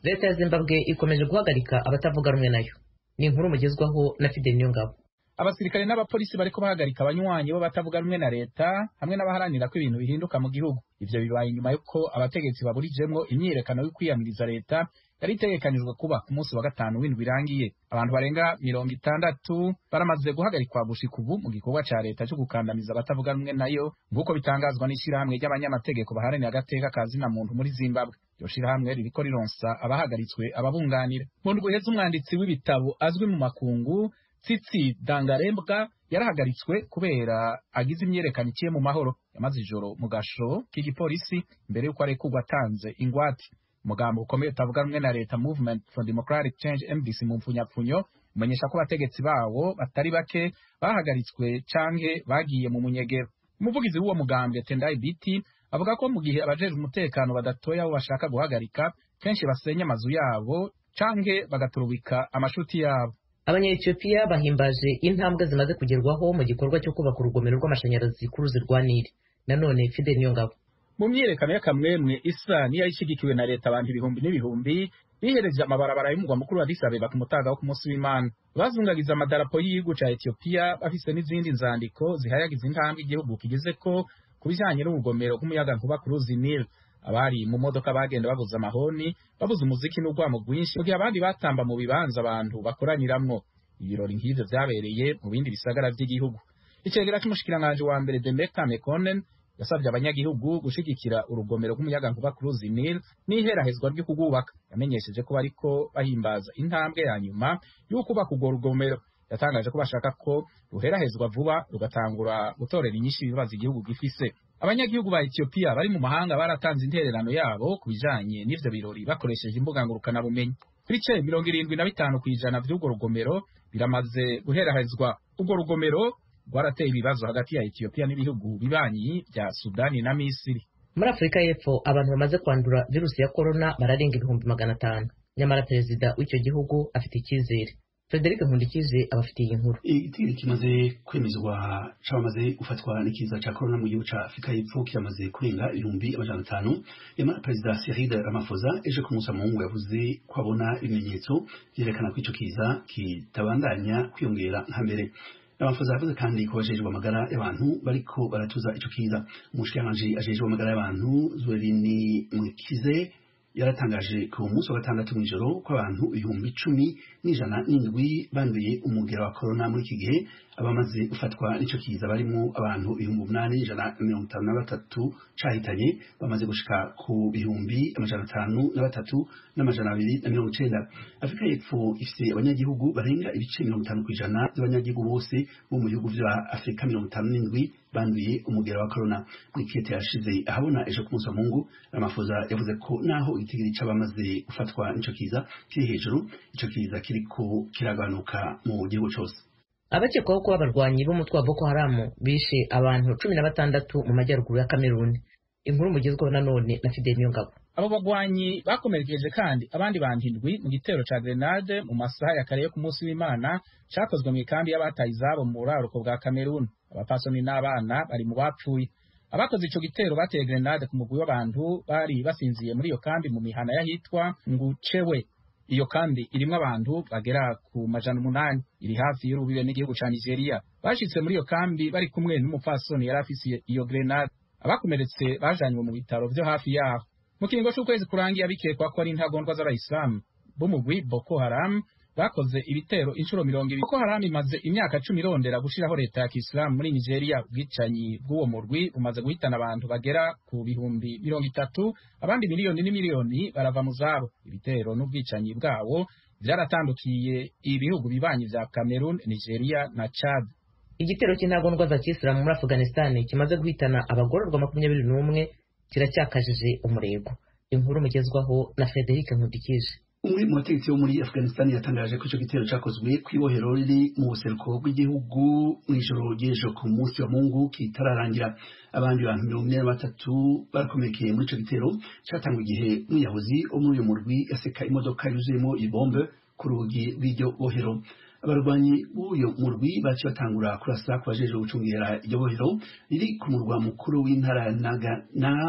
leta ya zimbabwe ikomeje guhagarika abatavuga rumwe nayo ni inkuru mugezwaho na fidel niyongabo abasirikare n'abapolisi bariko bahagarika abanywanyi bo batavuga rumwe na leta hamwe n'abaharanira ko ibintu bihinduka mu gihugu ivyo bibaye inyuma y'uko abategetsi baburijemwo imyiyerekano yo kwiyamiriza leta yari itegekanijwe kuba ku munsi wa gatanu w'indwi irangiye abantu barenga mirongo itandatu baramaze guhagarikwa gushika ubu mu gikorwa ca leta co gukandamiza abatavuga rumwe nayo nk'uko bitangazwa n'ishirahamwe ry'abanyamategeko baharanira agateka ka zina muntu muri zimbabwe iryo shirahamwe ririko rironsa abahagaritswe ababunganira mu ndwi iheze umwanditsi w'ibitabo azwi mu makungu tsitsi dangarembwa yarahagaritswe kubera agize imyerekano iciye mu mahoro yamaze ijoro mu gasho k'igipolisi mbere y'uko arekurwa atanze ingwate umugambo ukomeye utavuga rumwe na leta movement for democratic change mdc mu mpfunyapfunyo umenyesha ko abategetsi bawo batari bake bahagaritswe canke bagiye mu munyegero umuvugizi w'uwo mugambi tendai biti avuga ko mu gihe abajejwe umutekano badatoya abo bashaka guhagarika kenshi basenya amazu yabo canke bagaturubika amashuti yabo abanyetiyopiya bahimbaje intambwe zimaze kugerwaho mu gikorwa cyo kubaka urugomero rw'amashanyarazi ku ruzi rwa nili nanone fidel niyongabo mu myiyerekano y'akamwemwe isa niyo ishigikiwe na leta abantu ibihumbi n'ibihumbi bihereje amabarabara y'umugwa mukuru wa Addis Abeba ku mutaga wo ku munsi w'Imana bazungagiza amadarapo y'igihugu ca Ethiopia bafise n'izindi nzandiko zihayagiza intambwe igihugu kigize ko ku bijanye n'urugomero rw'umuyagankuba ku ruzi Nile abari mu modoka bagenda babuza amahoni babuza umuziki n'urwamo rwinshi mu gihe abandi batamba mu bibanza abantu bakoraniramwo ibirori nk'ivyo vyabereye mu bindi bisagara vy'igihugu icegera c'umushikiranganji wa mbere Demeka Mekonnen yasabye abanyagihugu gushigikira urugomero rw'umuyagankuba ku ruzi Nile n'iherahezwa ryo kugubaka yamenyesheje ko bariko bahimbaza intambwe ya nyuma y'ukubaka urwo rugomero yatangaje ko bashaka ko ruherahezwa vuba rugatangura gutorera inyinshi ibibazo igihugu gifise abanyagihugu ba Ethiopia bari mu mahanga baratanze intererano yabo ku bijanye n'ivyo birori bakoresheje imbuga ngurukana bumenyi ibice mirongo irindwi na bitanu kw'ijana vy'urwo rugomero biramaze guherahezwa urwo rugomero rwarateye ibibazo hagati ya Ethiopia n'ibihugu bibanyi vya Sudani na Misiri muri afurika y'epfo abantu bamaze kwandura virusi ya korona bararenga ibihumbi magana atanu nyamara perezida w'icyo gihugu afite icyizere frederic nkundikize abafitiye inkuru igitero kimaze kwemezwa c'abamaze gufatwa n'ikiza ca korona mu gihugu ca afurika y'epfo kiramaze kurenga ibihumbi amajana atanu nyamara perezida cyril ramaphosa ejo ku munsi wa mungu yavuze ko abona ibimenyetso vyerekana ko ico kiza kitabandanya kwiyongera nka mbere Ramaphosa yavuze kandi ko bajejwe amagara y'abantu bariko baratuza ico kiza umushikiranganji ajejwe amagara y'abantu Zwerini Mwikize yaratangaje ku munsi wa gatandatu mw'ijoro ko abantu ibihumbi icumi n'ijana n'indwi banduye umugera wa korona muri iki gihe abamaze gufatwa n'ico kiza barimo abantu ibihumbi umunani ijana mirongo itanu na batatu cahitanye bamaze gushika ku bihumbi amajana atanu na batatu n'amajana abiri na mirongo icenda afurika y'epfo ifise abanyagihugu barenga ibice mirongo itanu kw'ijana by'abanyagihugu bose bo mu bihugu vya afurika mirongo itanu n'indwi banduye umugera wa korona mw'ikete yashize ahabona ejo ku munsi wa mungu ramaphosa yavuze ko naho igitigiri c'abamaze gufatwa n'ico kiza kiri hejuru ico kiza kiriko kiragabanuka mu gihugu cose abakekwaho kuba abarwanyi b'umutwe wa boko haramu bishe abantu cumi na batandatu mu majyaruguru ya kameruni inkuru mugezweho nanone na fidel niyongabo abo bagwanyi bakomerekeje kandi abandi bantu indwi mu gitero ca grenade mu masaha ya kare yo ku munsi w'imana cakozwe mu ikambi y'abataye izabo mu buraruko bwa kameruni abapasoni n'abana bari mu bapfuye abakoze ico gitero bateye grenade ku mugwi w'abantu bari basinziye muri iyo kambi mu mihana y'ahitwa ngucewe iyo kambi irimwo abantu bagera ku majana umunani iri hafi y'urubibe n'igihugu ca nigeria bashitse muri iyo kambi bari kumwe n'umupfasoni yari afise iyo grenade abakomeretse bajanywe mu bitaro vyo hafi yaho mu kiringo c'ukwezi kurangiye bikekwa ko ari intagondwa z'abayisilamu b'umugwi boko haram bakoze ibitero inshuro mirongo ibiri boko haram imaze imyaka cumi irondera gushiraho leta ya kisilamu muri nigeria ubwicanyi bw'uwo murwi bumaze guhitana abantu bagera ku bihumbi mirongo itatu abandi miliyoni n'imiliyoni barava mu zabo ibitero n'ubwicanyi bwawo vyaratandukiye ibihugu bibanyi vya cameroon nigeria na chad igitero cy'intagondwa za kisilamu muri afghanistan kimaze guhitana abagororwa makumyabiri n'umwe kiracyakajije umurego inkuru mugezwaho na frederic nkundikije umwe mu bategetsi bo muri afghanistan yatangaje ko ico gitero cakozwe kw'ibohero riri mu buseruko bw'igihugu mw'ijoro ry'ejo ku munsi wa mungu kitararangira abandi bantu mirongo ine na batatu barakomerekeye muri ico gitero catangwa igihe umwiyahuzi wo muri uyo murwi yaseka imodoka yuzuyemo ibombe ku rugi rw'iryo bohero abarwanyi b'uyo murwi baciye batangura kurasa ku bajejwe gucungera iryo bohero riri ku murwa mukuru w'intara ya naganar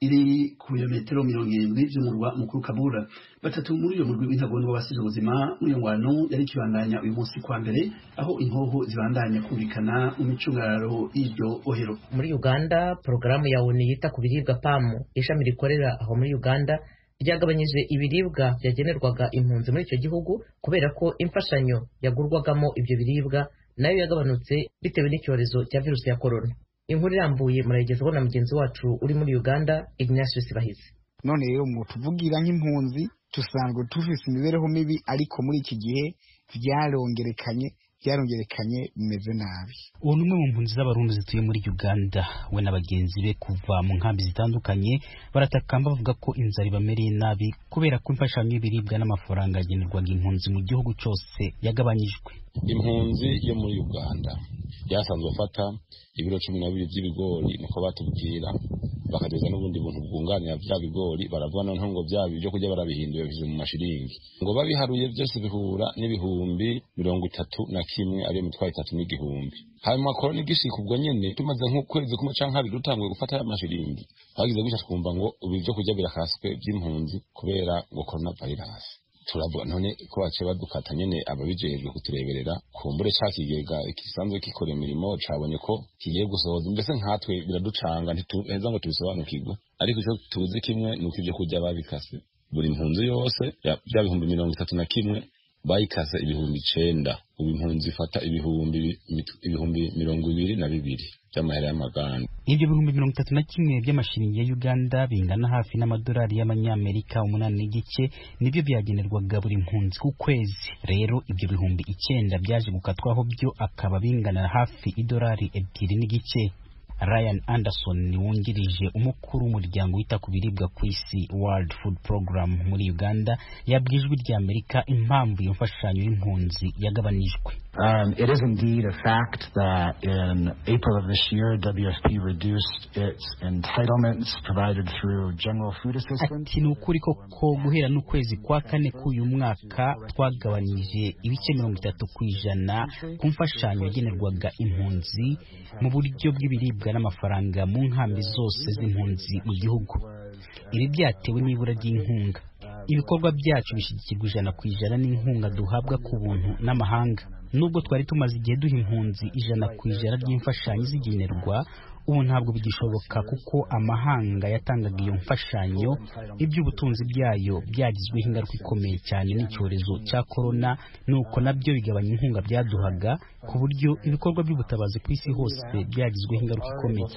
iri ku birometero mirongo irindwi vy'umurwa mukuru kabura batatu muri uyo murwi w'intagondwa basize ubuzima muri iyo ngwano yari ikibandanya uyu munsi kwa mbere aho inkoho zibandanya kumvikana mu micungararo y'iryo ohero muri uganda porogaramu ya onu yita ku biribwa pamu ishami rikorera aho muri uganda ryagabanyije ibiribwa byagenerwaga impunzi muri icyo gihugu kubera ko imfashanyo yagurwagamo ibyo biribwa nayo yagabanutse bitewe n'icyorezo cya virusi ya korona inkuru irambuye murayigezaho na mugenzi wacu uri muri uganda ignatius bahizi none rero mu tuvugira nk'impunzi dusanzwe tufise imibereho mibi ariko muri iki gihe vyarongerekanye vyarongerekanye bimeze nabi uwo ni umwe mu mpunzi z'abarundi zituye muri uganda we na bagenzi be kuva mu nkambi zitandukanye baratakamba bavuga ko inzara ibamereye nabi kubera ko imfashanyo y'ibiribwa n'amafaranga yagenerwaga impunzi mu gihugu cyose yagabanyijwe impunzi yo muri uganda byasanzwe afata ibiro cumi na bibiri by'ibigori niko batubwira bakageza n'ubundi buntu bwunganira bya bigori baravuga noneho ngo bya byo kurya barabihindura bishyize mu mashiringi ngo babiharuye byose bihura n'ibihumbi mirongo itatu na kimwe ariyo mitwaro itatu n'igihumbi hanyuma korona igishika ubwo nyene tumaze nk'ukwezi kumwe canke habiri dutanguye gufata ya mashiringi bagize gutya twumva ngo ubu ibyo kurya birakaswe by'impunzi kubera ngo korona virus turavuga none ko baciye badukata nyene ababijejwe kutureberera kumbure ca kigega gisanzwe gikora imirimo cabonye ko kigiye gusohoza mbese nkatwe biraducanga ntituheza ngo tubisobanukirwe ariko ico tuzi kimwe ni uko ivyo kurya babikase buri mpunzi yose bya bihumbi mirongo itatu na kimwe bayikase ibihumbi icenda ubu impunzi ifata ibihumbi ibihumbi mirongo ibiri na bibiri by'amahera y'amaganda ibyo bihumbi mirongo itatu na kimwe by'amashiringi ya uganda bingana hafi n'amadolari y'amanyamerika umunani n'igice nibyo byagenerwaga buri mpunzi ku kwezi rero ibyo bihumbi icyenda byaje gukatwaho byo akaba bingana hafi idolari ebyiri n'igice Ryan Anderson wungirije umukuru w'umuryango wita ku biribwa ku isi World Food Program muri Uganda yabwiye ijwi rya Amerika impamvu iyo mfashanyo y'impunzi yagabanijwe Um, it is indeed a fact that in April of this year, WFP reduced its entitlements provided through general food assistance. Ati ni ukuri koko guhera n'ukwezi kwa kane k'uyu mwaka twagabanije ibice mirongo itatu ku ijana ku mfashanyo yagenerwaga impunzi mu buryo bw'ibiribwa n'amafaranga mu nkambi zose z'impunzi mu gihugu ibi byatewe n'ibura ry'inkunga ibikorwa byacu bishyigikirwa ijana ku ijana n'inkunga duhabwa ku buntu n'amahanga nubwo twari tumaze igihe duha impunzi ijana ku ijana ry'imfashanyo zigenerwa ubu ntabwo bigishoboka kuko amahanga yatangaga iyo mfashanyo iby'ubutunzi byayo byagizweho ingaruka ikomeye cyane n'icyorezo cya korona nuko nabyo bigabanya inkunga byaduhaga ku buryo ibikorwa by'ubutabazi ku isi hose byagizweho ingaruka ikomeye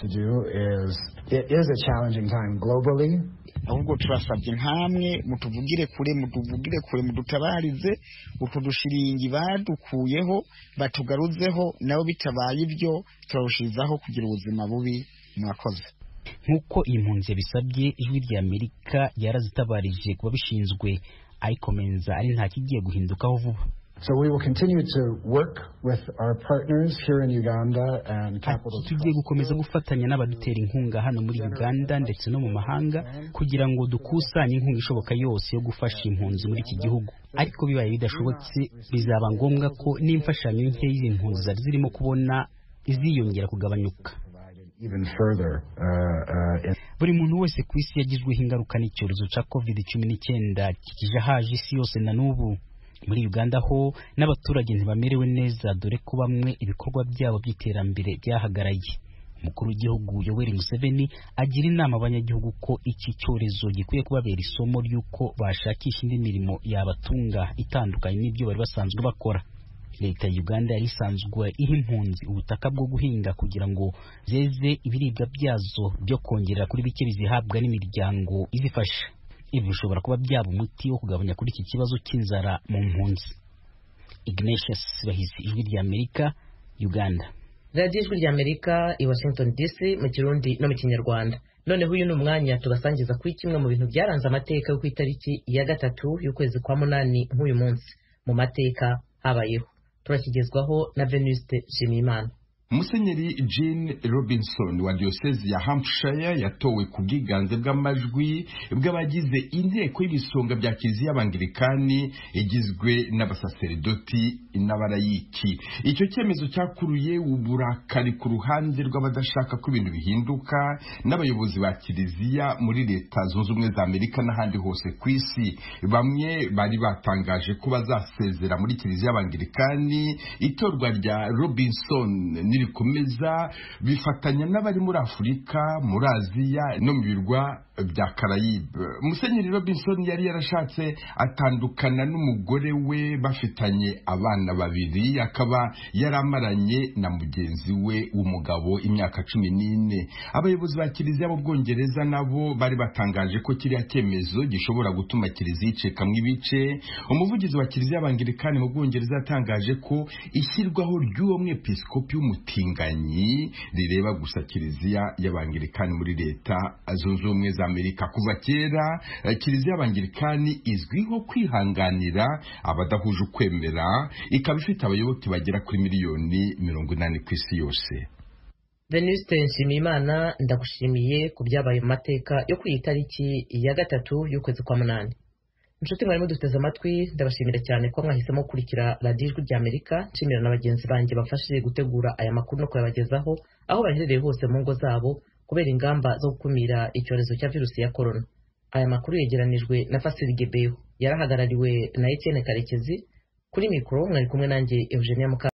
ahubwo turasabye nkamwe mutuvugire kure mutuvugire kure mudutabarize utu dushiringi badukuyeho batugaruzeho nabo bitabaye ibyo turarushirizaho kugira ubuzima bubi mwakoze nk'uko iyi mpunzi yabisabye ijwi rya amerika yarazitabarije ku babishinzwe ayikomenza ari nta kigiye guhindukaho vuba So we will continue to work with our partners here in Uganda and capital. tugiye gukomeza gufatanya n'abadutera inkunga hano muri Uganda ndetse no mu mahanga kugira ngo dukusanye inkunga ishoboka yose yo gufasha impunzi muri iki gihugu ariko bibaye bidashobotse bizaba ngombwa ko n'imfashanyo nke y'izi mpunzi zari zirimo kubona iziyongera kugabanyuka Even further, uh, uh, in buri muntu wese ku isi yagizweho ingaruka n'icyorezo cya covid cumi n'icyenda kikije haje isi yose na n'ubu muri uganda ho n'abaturage ntibamerewe neza dore ko bamwe ibikorwa byabo by'iterambere byahagaraye umukuru w'igihugu yoweri museveni agira inama abanyagihugu ko iki cyorezo gikwiye kubabera isomo ry'uko bashakisha indi mirimo yabatunga itandukanye n'ibyo bari basanzwe bakora leta ya uganda yari isanzwe iha impunzi ubutaka bwo guhinga kugira ngo zeze ibiribwa byazo byo kongerera kuri bike bizihabwa n'imiryango izifasha ibi bishobora kuba byaba umuti wo kugabanya kuri iki kibazo cy'inzara mu mpunzi ignatius bahizi ijwi rya amerika uganda radiyo ijwi rya amerika i washington dc mu kirundi no mu kinyarwanda noneho uyu ni umwanya tubasangiza kuri kimwe mu bintu byaranze amateka yo ku itariki ya gatatu y'ukwezi kwa munani nk'uyu munsi mu mateka habayeho turakigezwaho na venuste nshimiyimana musenyeri jean robinson wa diyosezi ya hampshire yatowe ku bwiganze bw'amajwi bw'abagize inteko y'ibisonga bya kiliziya y'abangirikani igizwe n'abasaseridoti n'abarayiki icyo cyemezo cyakuruye uburakari ku ruhande rw'abadashaka ko ibintu bihinduka n'abayobozi ba kiliziya muri leta zunze ubumwe za amerika n'ahandi hose ku isi bamwe bari batangaje ko bazasezera muri kiliziya y'abangirikani itorwa rya robinson nirikomeza bifatanya n'abari muri afurika muri aziya no mu birwa bya karayibe musenyeri robinson yari yarashatse atandukana n'umugore we bafitanye abana babiri akaba yaramaranye na mugenzi we w'umugabo imyaka cumi n'ine abayobozi ba kiliziya b'ubwongereza nabo bari batangaje ko kiriya cyemezo gishobora gutuma kiliziya icikamo ibice umuvugizi wa kiliziya y'abangirikani mu bwongereza yatangaje ko ishyirwaho ry'uwo mwepiskopi w'umutinganyi rireba gusa kiliziya y'abangirikani muri leta zunze ubumwe za amerika kuva kera kiliziya y'abangirikani izwiho kwihanganira abadahuje ukwemera ikaba ifite abayoboke bagera kuri miliyoni mirongo inani ku isi yose venuste nshimiyimana ndagushimiye ku byabaye mu mateka yo ku itariki ya gatatu y'ukwezi kwa munani inshuti mwarimo duteze amatwi ndabashimira cyane ko mwahisemo gukurikira radiyo ijwi ry'amerika nshimira na bagenzi banjye bafashije gutegura aya makuru no kuyabagezaho aho baherereye hose mu ngo zabo kubera ingamba zo gukumira icyorezo cya virusi ya korona aya makuru yegeranijwe na fasiri gebeho yarahagarariwe na etienne karekezi kuri mikoro mwari kumwe nanjye eugenia muka